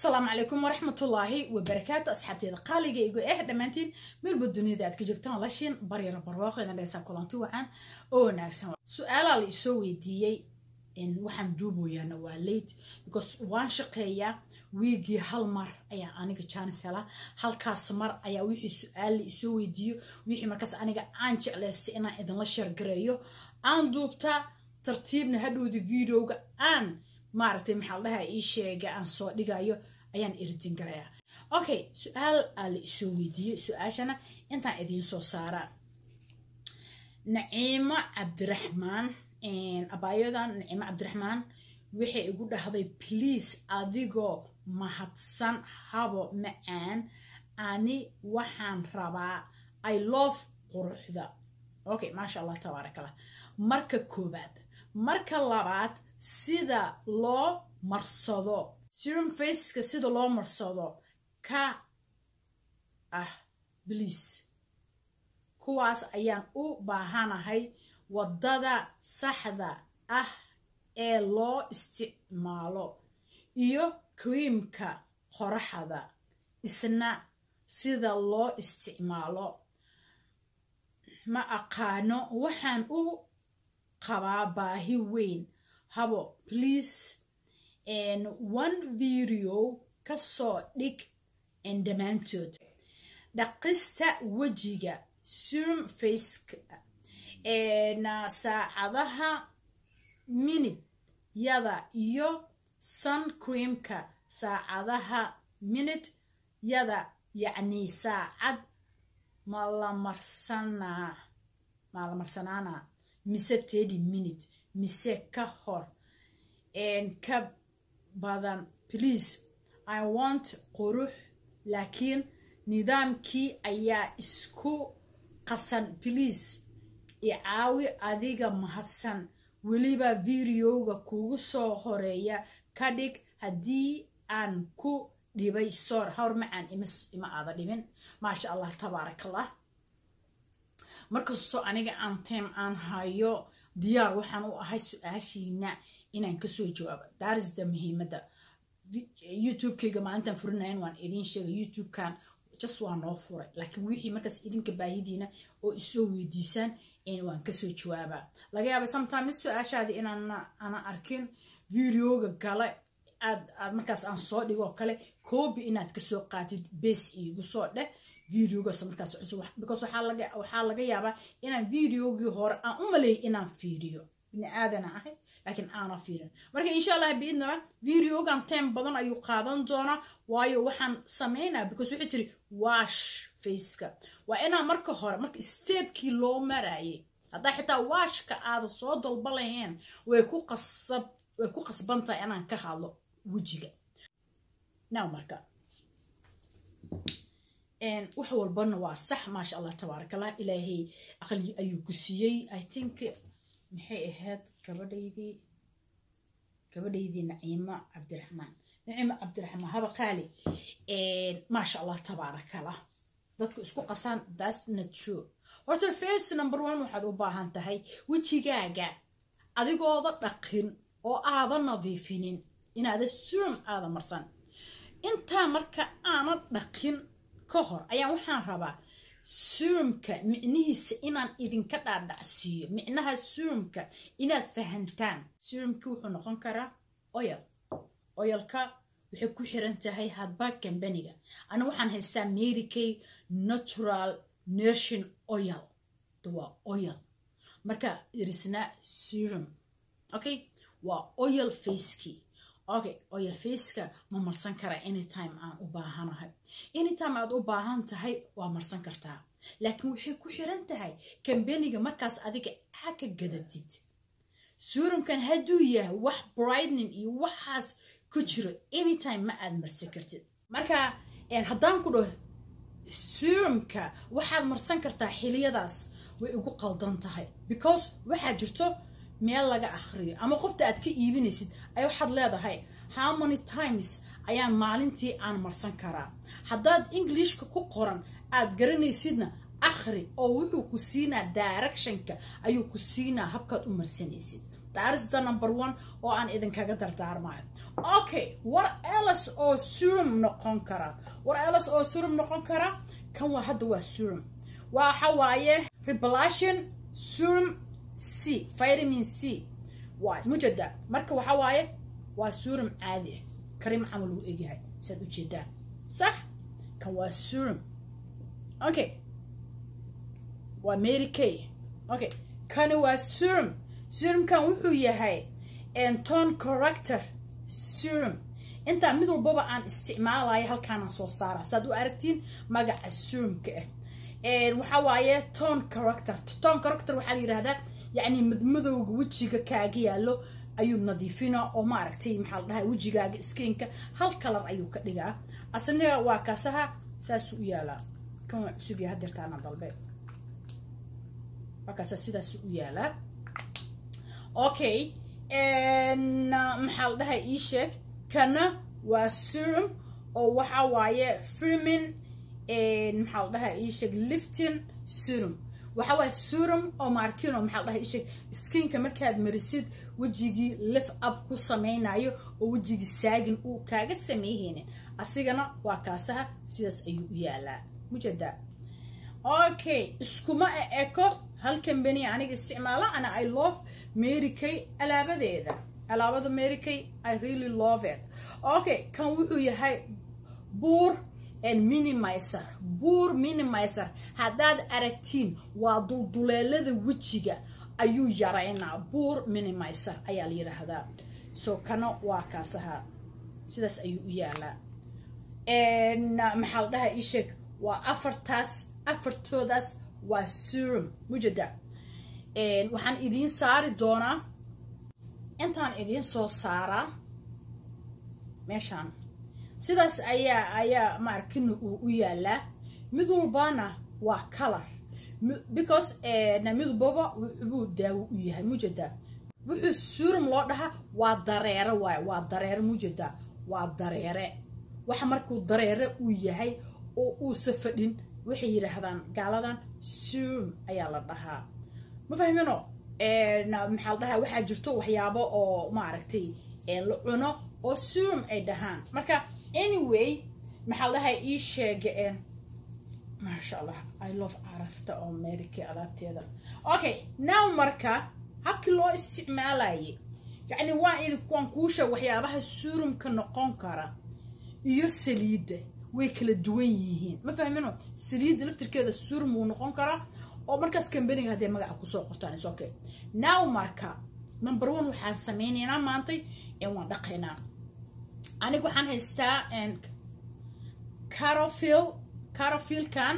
asalaamu calaykum waraxmatullaahi wabarakaatu asxaabteeda qaaligaygu eh dhammaantiin meelba duniyada aad ka joogtaan lashin baryara barwaaqeeda dhaysaa kulanti wacan oo wanaagsan su-aalaa la isoo weydiiyey waxaan duuboyaana waa late because waan shaqeeyaa wiigii hal mar ayaa aniga jaanis helaa halkaas mar ayaa wixii su-aal la isoo weydiiyo wixii markaas aniga aan jeclaystay inaan idinla sheergareeyo aan duubtaa tartiibna hadhowda videoga aan maaragtay maxaa la dhahaa ii sheega aan soo dhigayo ayaan iridin garayaa okay su-aal aa la isoo weydiiyey su-aashana intaan idiin soo saaraa naciimo cabdiraxmaan abaayadan naciimo cabdiraxmaan waxay igu dhahday please adigoo mahadsan habo macaan ani waxaan rabaa i love quruxda okay maasha allah tabaarak allah marka koobaad marka labaad sida loo marsado serum faceka sida loo marsado ka ah bliis kuwaas ayaan u baahanahay waddada saxda ah ee loo isticmaalo iyo kriimka qoraxda isna sida loo isticmaalo ma aqaano waxaan u qabaa baahi weyn habo please one video ka soo dhig dhammaantood dhaqista wejiga serum faceka saacadaha minid yada iyo sun creamka saacadaha minid yada yacni saacad malamarsana malamarsanaana mise tedi minute mise ka hor ka badan please i want qurux laakiin nidaamkii ayaa isku qasan please icaawi adiga mahadsan weliba videoga kugu soo horeeya ka dhig haddii aan ku dhibay soor hawr macaan ima aada dhibin maasha allah tabaarak allah markastoo aniga aan time aan hayo diyaar waxaan u ahay su-aashiina inaan kasoo jawaabo daarisda muhiimadda youtube-kayga maalintaan furinayan waan idiin sheegay youtube-kan just waa noo furay laakiin wixii markaas idinka baahidiina oo isoo weydiisaan waan kasoo jawaabaa laga yaaba sometimes su-aashaadi inaan ana arkin videoga gale aad aad markaas aan soo dhigoo kale koobi inaad kasoo qaatid bes iigu soo dheh videogaas markaas cusub because waxaa laga yaabaa inaan videogii hore aan u maleeyay inaan fiiriyo bini aadana ahay laakiin aana fiirin marka insha allah biidnaba videogan time badan ayuu qaadan doonaa waayo waxaan sameynaa because waxay tiri wash faceka waa inaan marka hore marka stebkii loo marayay haddaa xitaa washka aada soo dalba laheen way ku qasab way ku qasban tahay inaan ka hadlo wejiga now marka wax walbana waa sax maasha allah tabaarakallah ilaahay aqli ayuu ku siiyey i think maxay ahayd gabadhaydii gabadhaydii naciimo cabdiraxmaan naciimo cabdiraxmaan haba qaali maasha allah tabaarakallah dadku isku qasaan that's not true horta first number one waxaad u baahan tahay wejigaaga adigooda dhaqin oo aada nadiifinin inaada surum aada marsan intaa marka aana dhaqin ka hor ayaa waxaan rabaa surumka micnihiisa inaan idinka dhaadhacsiiyo micnaha surumka inaad fahantaan surumki wuxuu noqon karaa oyal oyalka waxay ku xiran tahay hadba kambaniga ana waxaan haystaa merikay natural nation oyal waa oyal marka irisna serum okay waa oyal facekii okay oyal faceka ma marsan karaa anytime aan u baahanahay anytime aad u baahan tahay waa marsan kartaa laakiin waxay ku xiran tahay kambaniga markaas adiga aa ka gadatid surumkan hadduu yahay wax brightning iyo waxaas ku jiro anytime ma aad marsan kartid marka haddaan ku dhaho surumka waxaad marsan kartaa xiliyadaas way igu qaldan tahay because waxaa jirto meel laga akhriyo ama qofta aad ka iibinaysid ay waxaad leedahay how many times ayaan maalintii aan marsan karaa haddaad englishka ku qoran aad garanaysidna akhri oo wuxuu ku siinaa directionka ayuu ku siinaa habkaad u marsanaysid daarisda number one oo aan idinkaga dardaarmayo okay war elas oo serum noqon kara war elas oo serum noqon kara kan waa hadda waa serum waxa waaye reblation serum c vitamin c waay mujada marka waxa waaye waa serum caadi ah karim camal uu egyahay saad ujeedaan sax kan waa serum okay waa mary kay okay kani waa serum serumkan wuxuu yahay tone corrector serum intaa mid walbaba aan isticmaalayo halkaanaan soo saara saad u aragtiin magaca serumka ah waxa waaye tone corrector tone corrector waxaa la yidhahdaa yacni madmadowga wejiga kaaga yaallo ayuu nadiifina oo maaragtay maxaa la dhahaa wejigaaga skinka hal kalar ayuu ka dhigaa asniga waa kaasaha saasuu u yaalaa kan waa cusub yahay hadeertaana dalbe waa kaasa sidaasuu u yaalaa okay maxaa la dhahay ii sheeg kana waa serum oo waxa waaye firmin maxaa la dhahay ii sheeg lifting serum waxa waaye serum oo markino maxaa la dhahay ii sheeg skinka markaad marisid wejigii lift up ku samaynayo oo wejigii saagin uu kaaga sameeyhaynin asigana waa kaasaha sidaas ayuu u yaalaa mujada okay iskuma eko hal kambani aniga isticmaala ana i love mary kay alaabadeeda alaabada mary kay i really love it okay kan wuxuu yahay buur minimizer buur minimizer haddaad aragtiin waa dulduleelada wejiga ayuu yaraynaa buur minimizer ayaa la yidhaahdaa so kana waa kaasaha sidaas ayuu u yaalaa maxaa la dhahaa ii sheeg waa afartaas afartoodaas waa serum mujada waxaan idiin saari doonaa intaan idiin soo saaraa meeshaan sidaas ayaa ayaa maarkina uu u yaalaa mid walbana waa color because mid walbaba wuxuu daawo u yahay mujada wuxuu serum loo dhahaa waa dareere waay waa dareere mujada waa dareere waxa markuu dareere uu yahay oo uusa fadhin waxay yidhaahdaan gaaladan serum ayaa la dhahaa ma fahmino maxaa la dhahaa waxaa jirto waxyaabo oo maaragtay la cuno oo serum ay dhahaan marka anyway maxaa la dhahaa ii sheega maasha allah i love carafta oo america alaabteeda okay now marka habkii loo isticmaalayay yacni waa idinkuwaan kuu sheeg waxyaabaha serumka noqon kara iyo saliidda way kala duwan yihiin ma fahmino saliidda laftirkeeda surum wuu noqon karaa oo markaas kambaniga haddee magaca kusoo qortaan is okay now marka number one waxaan samaynaynaa maantay waan dhaqaynaa aniga waxaan haystaa carofil carofilkan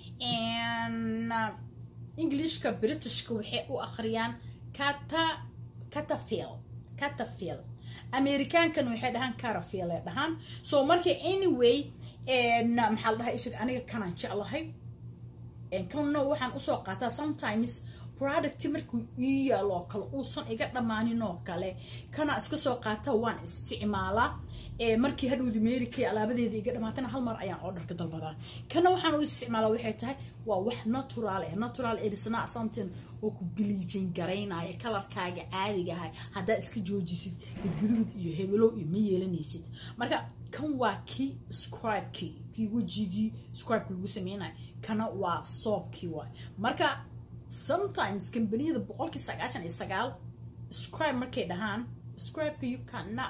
englishka britishka waxay u akhriyaan cata catafil catafil amerikaankan waxay dhahaan carofil ay dhahaan so marka anyway maxaa la dhahaa ishag aniga kanaan jeclahay kanna waxaan usoo qaataa sometimes producti markuu ii yaalo oo kale uusan iga dhammaanin oo kale kana iska soo qaata waan isticmaalaa markii hadhowdi meerikay alaabadeeda iga dhamaatana hal mar ayaan orderka dalbadaa kana waxaan u isticmaalaa waxay tahay waa wax natural eh natural edisna something oo ku biliijin garaynaya kalarkaaga caadiga ahay haddaa iska joojisid gadgaduud iyo hebelow iyo ma yeelanaysid marka kan waa kii scribekii kii wejigii scribeka lagu sameynaya kana waa soobkii waay marka sometimes kambaniyada boqolkii sagaashan iyo sagaal scribe markay dhahaan scribeka you cannot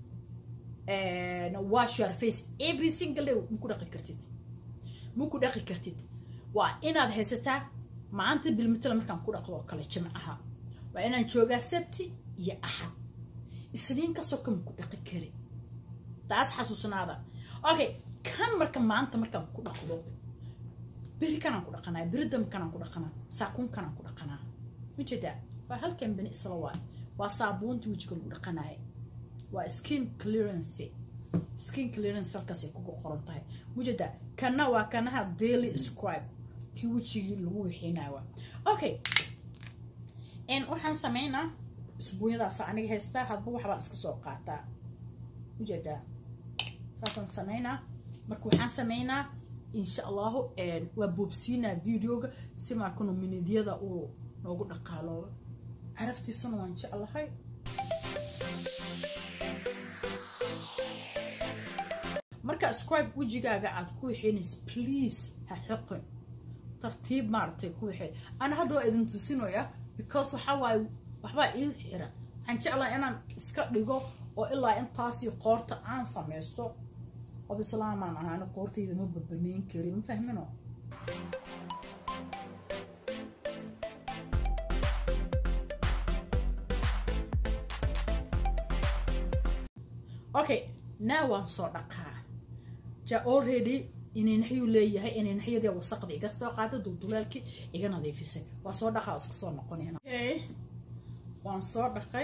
wash your face every single day maku dhaqi kartid maku dhaqi kartid waa inaad haysataa maanta bilmitala markaan ku dhaqdo oo kale jimcaha waa inaan joogaa sabti iyo axad isniin ka soka maku dhaqi kari taas xasuusnaada okay kan marka maanta markaan ku dhaqdo beri kanaan ku dhaqanaa beridam kanaan ku dhaqanaa saakuun kanaan ku dhaqanaa majeedaa waa halkan bani isla waay waa saabuunta wejiga lagu dhaqanaya waa skin clearance skin clearance halkaasay kuga qoran tahay mujeda kana waa kanaha daily scribe kii wejigii lagu wixinayo okay waxaan sameynaa isbuunyadaasa aniga haystaa hadba waxbaan iska soo qaataa mujeda saasaan sameynaa marka waxaan sameynaa insha allahu waa boobsiinaa videoga si markanu minidyada uu noogu dhaqaaloobo caraftiisuna waan jeclahay marka scribe wejigaaga aad ku waxeynaysa please ha xoqin tartiib maaragtay ku waxay ana hadda waa idin tusinaya because waxaa waaye waxbaa ii xira waxaan jeclaa inaan iska dhigo oo ilaa intaasii qoorta aan samaysto od islaamaan ahaana qoortayda ma babanayn kari ma fahmino okay now waan soo dhaqaa ja already inaynaxyuu leeyahay inaynaxyadii wasaqda iga soo qaada duldulaalkii iga nadiifisay waa soo dhaqaa isku soo noqonayna okay waan soo dhaqay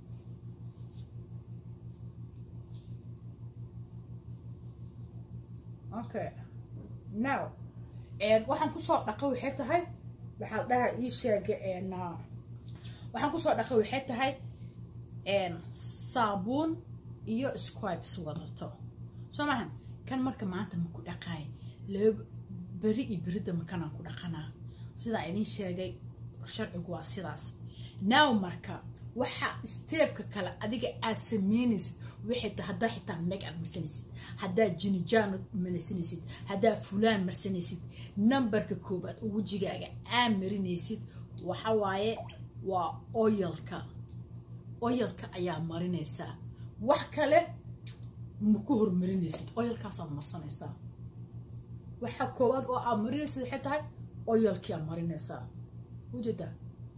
okay now waxaan kusoo dhaqay waxay tahay waxaa dhaha ii sheega waxaan kusoo dhaqay waxay tahay saabuun iyo scribes wadato soo maahan kan marka maanta ma ku dhaqaay laba beri iyo beridda makanaan ku dhaqanaa sidaa idin sheegay sharcigu waa sidaas now marka waxa steebka kale adiga aad samaynaysid waxay tahay haddaa xitaa make up marsanaysid haddaa jinijaan marsanaysid haddaa fulaan marsanaysid numberka koobaad oo wejigaaga aa marinaysid waxa waaye waa oyalka oyalka ayaa marinaysaa wax kale ma ku hormarinaysid oyalkaasaad marsanaysaa waxa koowaad oo aad marinaysid waxay tahay oyalkii aad marinaysaa ujeedaa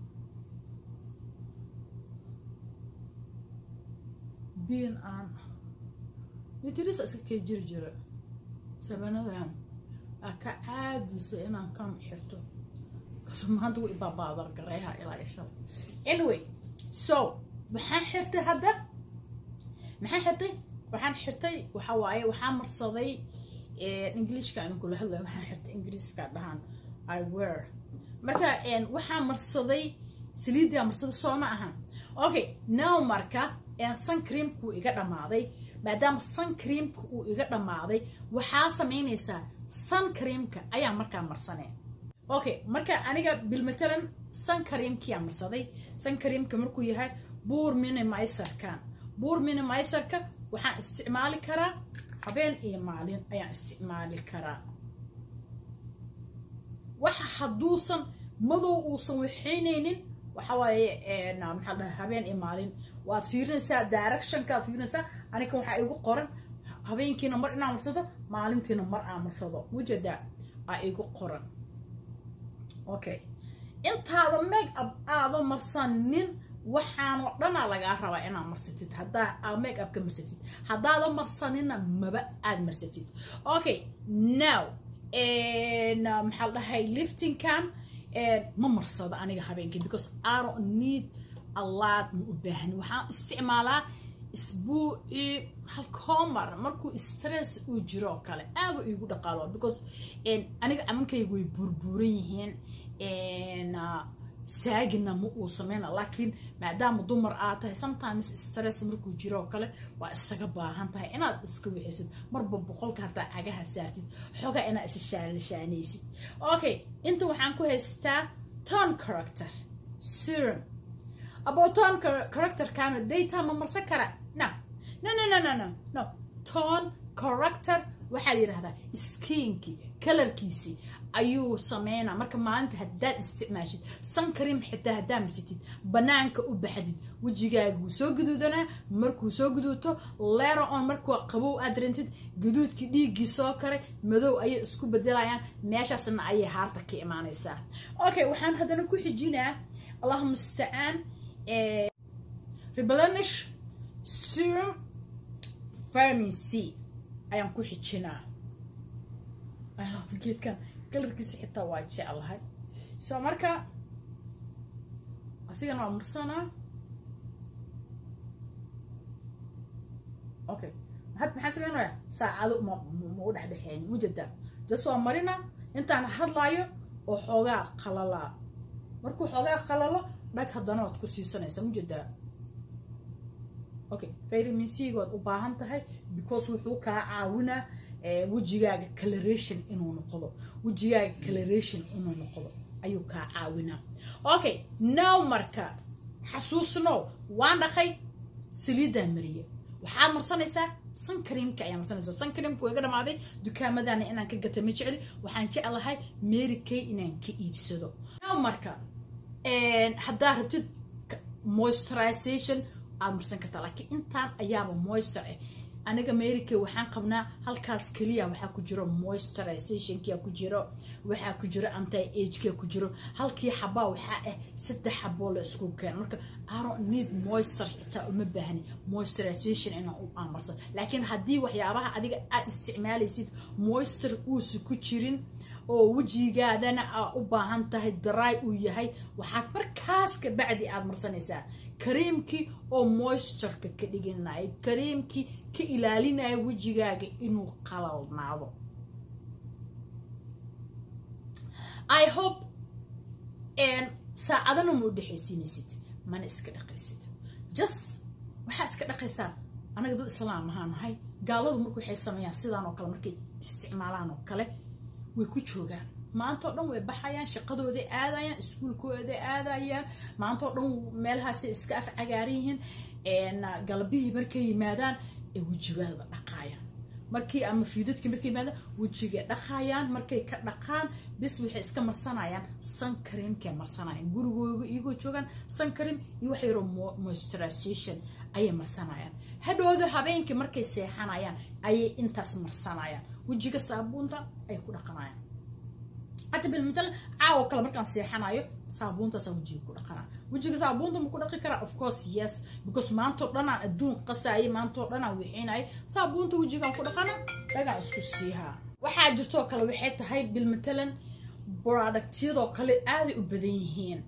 biin aan mitirisa iska kee jiri jira sabanadan aa ka caadisa inaan kan xirto kaso maanta way baabaadar gareeha ilaa isha anyway so maxaan xirtay hadda maxaan xirtay waxaan xirtay waxa waaye waxaa marsaday englishka aan kula hadlaya waxaan xirtay ingiriiska dhahaan i wear marka waxaa marsaday saliidaa marsaday soo ma ahan okay now marka suncreamka uu iga dhammaaday maadaama suncreamka uu iga dhammaaday waxaa samaynaysaa suncreamka ayaa markaa marsanee okay marka aniga bilmatalan suncreamkiyaa marsaday suncreamka markuu yahay buur minimiserkan buur minimiserka waxaan isticmaali karaa habeen iyo maalin ayaan isticmaali karaa waxa hadduusan madow uusan waxaynaynin waxa waaye maxaa dhahay habeen iyo maalin waad fiirinaysaa directionkaad fiirinaysaa aniga waxaa igu qoran habeenkiina mar inaan marsado maalintiina mar aan marsado mujeedaa aa igu qoran okay intaada make up aada marsanin waxaanoo dhanaa lagaa rabaa inaad marsatid haddaa make up ka marsatid haddaada marsanina maba aad marsatid okay now maxaa la dhahay liftingkan ma marsado aniga habeenkii because i don't need a lot ma u baahani waxaan isticmaalaa isbuucii halkoomar markuu stress uu jiro oo kale aada iigu dhaqaalo because aniga amankayga way burbuuran yihiin saagina ma uu sameyna laakiin maadaama dumar aad tahay sometimes stress markuu jiro oo kale waa isaga baahan tahay inaad iska wixisid marba boqolka haddaa cagaha saartid xoogaa inaad isa shaalashaanaysid okay inta waxaan ku haystaa ton character serum aboton characterkana daytime ma marsan kara no no no no no no no ton character waxaa la yidhahdaa skiinki kalarkiisii ayuu sameynaa marka maalinta haddaad isticmaashid sankrim xitaa haddaa marsatid banaanka u baxdid wejigaaga wuu soo guduudanaa markuu soo guduuto lero on markuu qabow aad rantid gaduudkii dhiiggii soo karay madow ayay isku bedelayaan meeshaasna ayay haarta ka imaanaysaa okay waxaan haddana ku xijinaa allahuma mustacaan reblanish serum vitamin c ayaan ku xijinaa geedkan kalarkiisa xitaa waa jeclahay so marka asigana waa marsanaa okay had maxaan sameynaya saacado ma ma u dhexdhexeyn mujada jas waa marina intaan hadlaayo oo xoogaa qalalaa markuu xoogaa qalalo dhag haddana waad ku siisanaysaa mujada okay vitamin c good u baahan tahay because wuxuu kaa caawinaa wejigaaga coloration inuu noqdo wejigaaga coloration inuu noqdo ayuu kaa caawinaa okay now marka xasuusno waan dhaqay saliiddaan mariye waxaad marsanaysaa sankreamka ayaa marsanaysaa sankreamka waa iga dhamaaday dukaamadana inaan ka gata ma jecli waxaan jeclahay mary kay inaan ka iibsado marka haddaa rabtid moisturization aad marsan kartaa laakiin intaan ayaaba moisture ah aniga america waxaan qabnaa halkaas keliya waxaa ku jiro moisturizationkia ku jiro waxaa ku jiro anti ageka ku jiro halkii xabaa waxaa ah saddex xaboo la isku keen marka aro need moisture xitaa uma baahni moisturization inaan u amarsan laakiin haddii waxyaabaha adiga aad isticmaalaysid moisture uusa ku jirin oo wejigaadana aa u baahan tahay dry uu yahay waxaad markaas ka bacdi aad marsanaysaa kareemkii oo moistureka ka dhiganaya kareemkii ka ilaalinaya wejigaaga inuu qalalnaado i hope saacadana ma u dhexaysiinaysid mana iska dhaqaysid just waxaa iska dhaqaysaa anaga dad islaam ahaa nahay gaaladu marku waxay sameeyaan sidaan oo kale markay isticmaalaan oo kale way ku joogaan maanta oo dhan way baxayaan shaqadooday aadayaan iskuulkooday aadayaan maanta oo dhan meelahaasay iska af cagaaran yihiin galbihii markay yimaadaan ee wejigaada dhaqaayaan markii ama fiidadkii markay yimaadaan wejigay dhaqaayaan markay ka dhaqaan bis waxay iska marsanayaan sankareemkay marsanayaan gurigooga iyagoo joogaan sankareem iyo wax yaroo moisturization ayay marsanayaan hadhooda habeenkii markay seexanayaan ayay intaas marsanayaan wejiga saabuunta ay ku dhaqanayaan hadda bilmatal caawo kale markaan seexanayo saabuuntaasaa wejiga ku dhaqanaa wejiga saabuunta ma ku dhaqi karaa of course yes because maantao dhanaan adduun qasaayay maantao dhanaan wixiinayay saabuunta wejigaan ku dhaqana dhagaan isku siihaa waxaa jirtoo kale waxay tahay bilmatalan productyadoo kale aaday u badan yihiin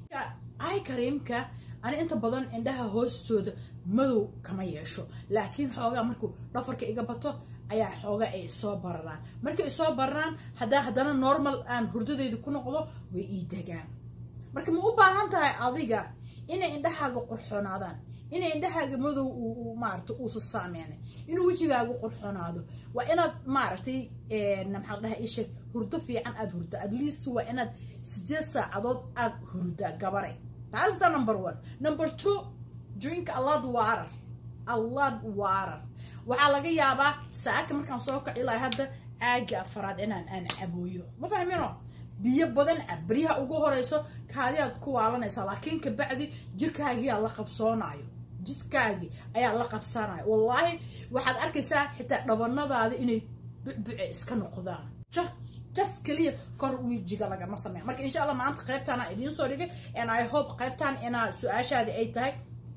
ay kareemka ani inta badan indhaha hoostooda madow kama yeesho laakiin xoogaa markuu dhafarka iga bato ayaa xooga ay soo bararaan markay soo bararaan haddaa haddana normal aan hurdadeyda ku noqdo way ii degaan marka ma u baahan tahay adiga inay indhahaaga qurxoonaadaan inay indhahaaga madow maarata uusa saameynay inuu wejigaaga qurxoonaado waa inaad maaragtay maxaa la dhaha isheeg hurdo fiican aada hurda at least waa inaad sideed saacadood aada hurdaa gabare taas the number one number two drink allad warar allad warar waxaa laga yaabaa saaka markaan soo kaci lahay hadda caaga afaraad inaan aan cabooyo ma fahmino biyo badan cab baryaha ugu horeyso kaadiyaad ku waalanaysaa laakiin kabacdi jirkaagiyaa la qabsoonayo jidkaagii ayaa la qabsanayo wallaahi waxaad arkaysaa xitaa dhabanadaada inay bucbuce iska noqdaan just keliya kor wejiga lagama sameya marka insha allah maanta qaybtaana idiin soo dhigay and i hope qaybtaan inaa su-aashaadi ay tahay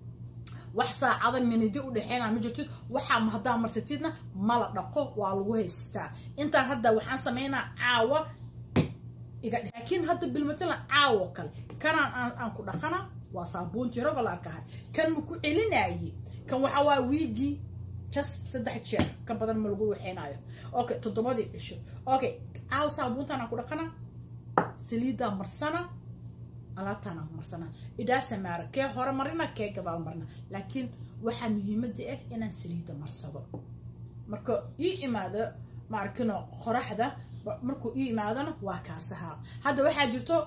wax saacada minidi u dhexeynaa ma jirtid waxaa haddaa marsatidna mala dhaqo waa lagu haystaa intaan hadda waxaan sameynaa caawa laakiin hadda bilmatalan caawo kale kanaan aan ku dhaqana waa saabuuntii rogolarkaha kan ma ku celinaaye kan waxaa waa wiigii jas saddex jeer ka badan ma lagu waxeynaayo okay toddobadii cisho okay caawa saabuuntaan aan ku dhaqana saliiddaa marsana alaabtaana marsana idhaasa maara kee hore marina kee gabaal marina laakiin waxaa muhiimada ah inaan saliidda marsado marka ii imaado maarkino qoraxda markuu ii imaadona waa kaasahaa hadda waxaa jirto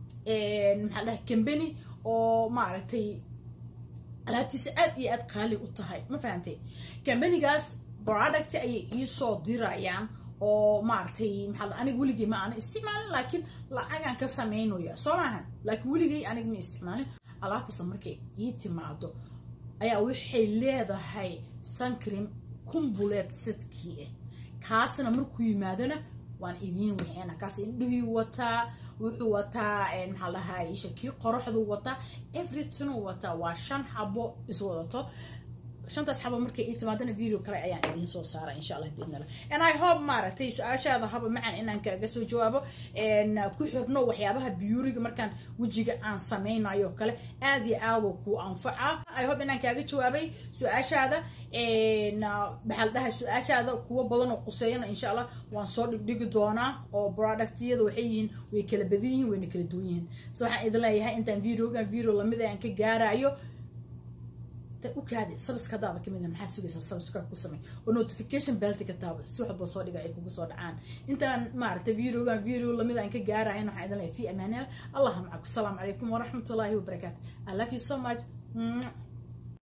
maxaa dhahay cambany oo maaragtay alaabtiisa aad iyo aad qaali u tahay ma fahantay cambanigaas product ayay iisoo dirayaan oo maaragtay maxaa aniga weligay ma aana isticmaalin laakiin lacagaan ka samaynaya soo maahan laakiin weligay aniga ma isticmaalin alaabtaasa markay ii timaado ayaa waxay leedahay suncream kumbuleed sadkii ah kaasna markuu yimaadona waan idiin waxeena kaas indhihii wataa wuxuu wataa maxaa lahaa isha kii qoraxdu wataa everythinguu wataa waa shan xabo iswadato shantaas xabo markay ii timaadana video kale ayaan idiin soo saara insha allah biidn allah and i hope maaragtay su-aashaada haba macan inaan kaaga soo jawaabo ku xirno waxyaabaha biyuuriga markaan wejiga aan samaynayo kale aad iyo aadoo kuu anfaca i hope inaan kaaga jawaabay su-aashaada maxaa la dhahay su-aashaada kuwo badan oo quseeyana insha allah waan soo dhigdhigi doonaa oo productyada waxay yihiin way kala badan yihiin wayna kala duwan yihiin so waxaan idin leeyahay intaan videogan video lamid aan ka gaarayo ukaadi sabskadaada kamid maxaa sugaysaa subscribe ku samey oo notification belti ka taaba si waxba soo dhiga ay kugu soo dhacaan intaan maaragtay videogan video lamid aan ka gaarayan waxaan idin leeyahay fi amaanil allah macaku asalaamu calaykum waraxmatullaahi wabarakaatu i love you so much